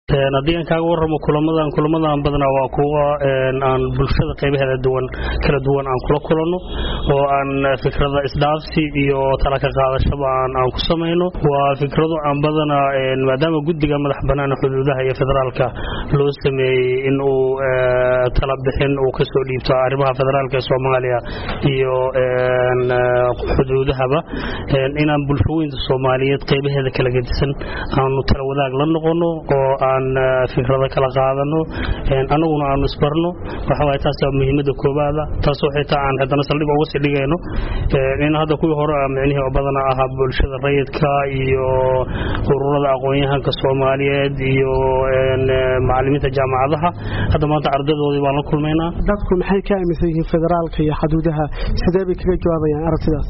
haddii aan kaaga warramo kulamadan kulamadan badanaa waa kuwa aan bulshada qaybaheeda duwan kala duwan aan kula kulanno oo aan fikrada isdhaafsi iyo tala ka qaadashaba aan ku samayno waa fikrado aan badanaa maadaama guddiga madax bannaan xuduudaha iyo federaalka loo sameeyey in uu tala bixin uu kasoo dhiibto arrimaha federaalka ee soomaaliya iyo xuduudahaba inaan bulshooyinta soomaaliyeed qaybaheeda kala gedisan aanu tala wadaag la noqono oo aan fikrado kala qaadano anaguna aanu isbarno waxawaay taas muhiimada koobaada taasoo xitaa aan haddana saldhig uga sii dhigayno in hadda kuwii hore micnihii badana ahaa bulshada rayidka iyo ururada aqoon-yahanka soomaaliyeed iyo macalimiinta jaamacadaha hadda maanta ardadoodii baan la kulmaynaa dadku maxay ka aaminsan yihiin federaalka iyo xuduudaha sidee bay kaga jawaabayaan aragtidaas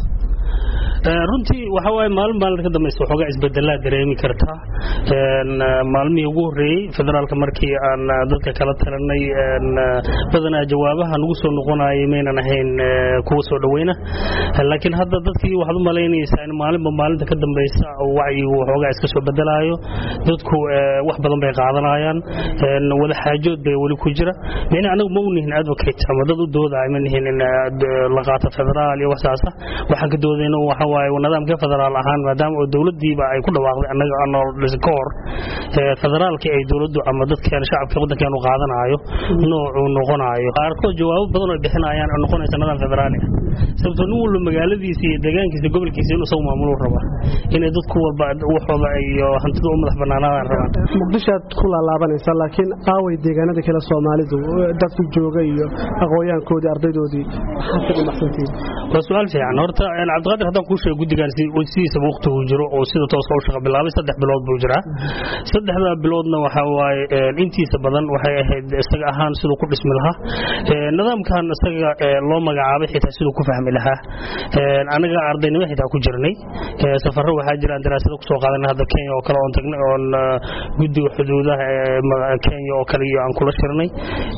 runtii waxa waaye maalin maalin ka dambaysa waxoogaa isbedelaa dareemi kartaa maalmihii ugu horreeyey federaalka markii aan dadka kala talanay badanaa jawaabaha nagu soo noqonayay maynan ahayn kuwa soo dhoweyna laakiin hadda dadkii waxaad u malaynaysaa in maalinba maalinta ka dambaysa wacyigu waxoogaa iska soo bedelaayo dadku wax badan bay qaadanayaan wada xaajood bay weli ku jira micnii anagu ma unihin advocate ama dad u doodaya ma nihin in la qaato federaal iyo waxsaasa waxaan ka doodayna waxa waaye nidaamka federaal ahaan maadaama oo dowladdiiba ay ku dhawaaqday annaga anool ka hor federaalka ay dowladdu ama dadkeen shacabka waddankeenu qaadanaayo noocuu noqonaayo qaarkood jawaabo badan oo bixinayaan oo noqonaysa nidaam federaali ah sababtoo nin walba magaaladiisa iyo deegaankiisa gobolkiisa inuu isagu maamulo raba inay dadku walba waxooda iyo hantida u madax bannaanaadaan rabaan muqdishoaad ku laalaabanaysa laakiin aaway deegaanada kale soomaalidu dadku jooga iyo aqoonyahankoodii ardaydoodii maxaad ka dhimacsantihiin waa su-aal fiican horta cabdiqaadir haddaan kuu sheego guddigan sidiisaba waqtigu jiro oo sida tooska u shaqa bilaabay saddex bilood buu jiraa saddexdaa biloodna waxa waaye intiisa badan waxay ahayd isaga ahaan siduu ku dhismi lahaa nidaamkan isaga loo magacaabay xitaa siduu ku fahmi lahaa anaga ardaynimo xitaa ku jirnay safarro waxaa jiraan daraasado kusoo qaadanay hadda kenya oo kale oon tagnay oon guddiga xuduudaha kenya oo kale iyo aan kula shirnay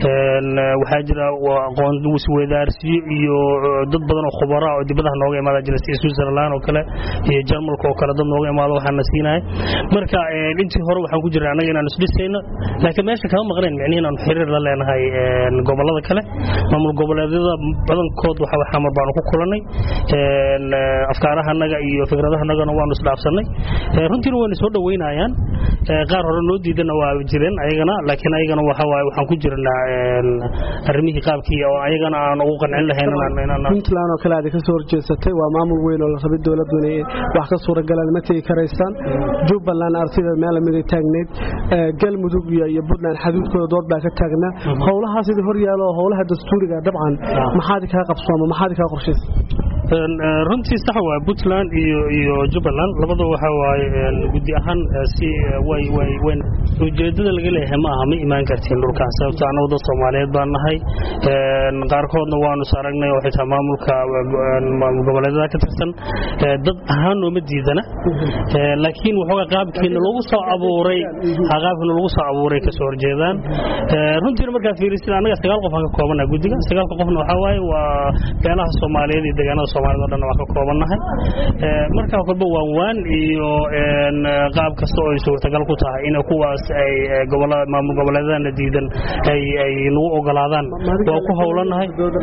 waxaa jira aqoon isweydaarsiyo iyo dad badan oo khubara oo dibadaha nooga imaada jira sida switzerland oo kale iyo jarmalka oo kale dad nooga imaado waxaana siinaya marka intii hore waxaan ku jirnay annaga inaan isdhisayno laakiin meesha kama maqnayn micnihi inaanu xiriir la leenahay gobollada kale maamul goboleedyada badankood waxa xamar baanu ku kulannay afkaarahanaga iyo fikradahanagana waanu isdhaafsannay runtiina wayna soo dhoweynayaan qaar hore noo diidana waa jireen ayagana laakiin ayagana waxa waaye waxaan ku jirnaa arrimihii qaabkii oo ayagana aan ugu qancin lahayn puntland oo kale aad ka soo horjeesatay waa maamul weyn oo la rabay dowladdu inay wax ka suuragalaan ma tegi karaysaan jubbaland artida meel lamid ay taagneyd galmudug iyo puntland xaduudkooda dood baa ka taagnaa howlahaas idin hor yaalo howlaha dastuuriga dabcan maxaad kaa qabsooma maxaad kaa qorshaysa runtii sax waa puntland iyo iyo jubbaland labada waxa waaye guddi ahaan si way way way ujeedada laga leeyahay ma aha ma imaan kartiin dhulkaan sababto annagu dad soomaaliyeed baan nahay qaarkoodna waanu is aragnay oo xitaa maamulka maamul goboleedyada ka tirsan dad ahaan nooma diidana laakiin waxoogaa qaabkiina lagu soo abuuray qaabkiina lagu soo abuuray kasoo horjeedaan runtiina markaa fiirisid annaga sagaal qof aan ka koobanaha guddiga sagaalka qofna waxaa waaye waa beelaha soomaaliyeed iyo deegaanada soomaaliyed o dhan waa ka koobannahay markaa kolba waan waan iyo qaab kasta oo ay suurtagal ku tahay in kuwaas ay maamul goboleedana diidan ay nagu ogolaadaan waa ku howlanahay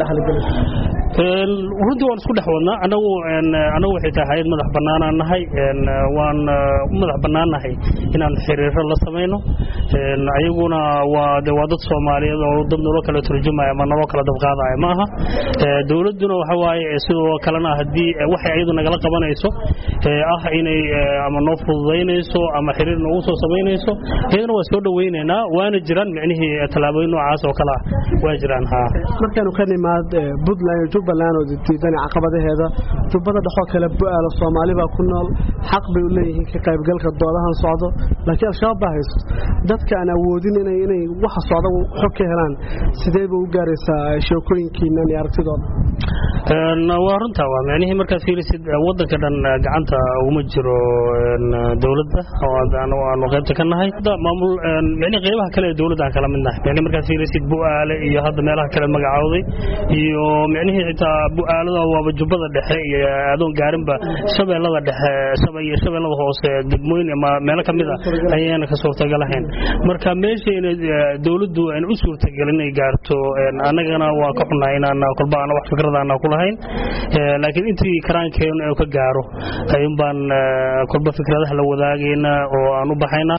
runtii waan isku dhex wadnaa anagu anagu waxay tahay hayad madax bannaanaan nahay waan u madax bannaannahay inaan xiriiro la samayno ayaguna waa de waa dad soomaaliyeed oo dad nolo kala turjumaya ama nolo kala dabqaadaya ma aha dowladduna waxa waaye sidoo kalena haddii waxay ayadu nagala qabanayso ah inay ama noo fududaynayso ama xiriir noogu soo samaynayso iyadana waa soo dhoweynaynaa waana jiraan micnihii tallaabooyin noocaas oo kale ah waa jiraan haa markaanu ka nimaad puntland iyo jubbaland oo diidan caqabadaheeda jubbada dhexoo kale bu-aalo soomaali baa ku nool xaq bay u leeyihiin ka qaybgalka doodahan socdo laakiin al-shabaab baa haysto dadka aan awoodin inay waxa socda xog ka helaan sidee bay u gaaraysaa sheekooyinkiinan iyo aragtidooda waa runta waa micnihii markaad fiirisid wadanka dhan gacanta uguma jiro dowladda aanu qaybta ka nahay maamul micnihii qaybaha kale ee dowladda aan kala mid nahay micnihii markaad fiirisid bu'aale iyo hadda meelaha kale magacowday iyo micnihii xitaa bu'aalada waaba jubbada dhexe iyo adoon gaarinba shabeellada dhexe iyo shabeellada hoose degmooyin ama meelo ka mid a ayaana ka suurtagalahayn marka meeshayna dowladdu aan u suurtagelin ay gaarto annagana waa ka xunnahay inaan kolba aan wax fikrada aan ku lahayn laakiin intii karaankeenu ka gaaro ayuun baan kolba fikradaha la wadaagayna oo aan u baxayna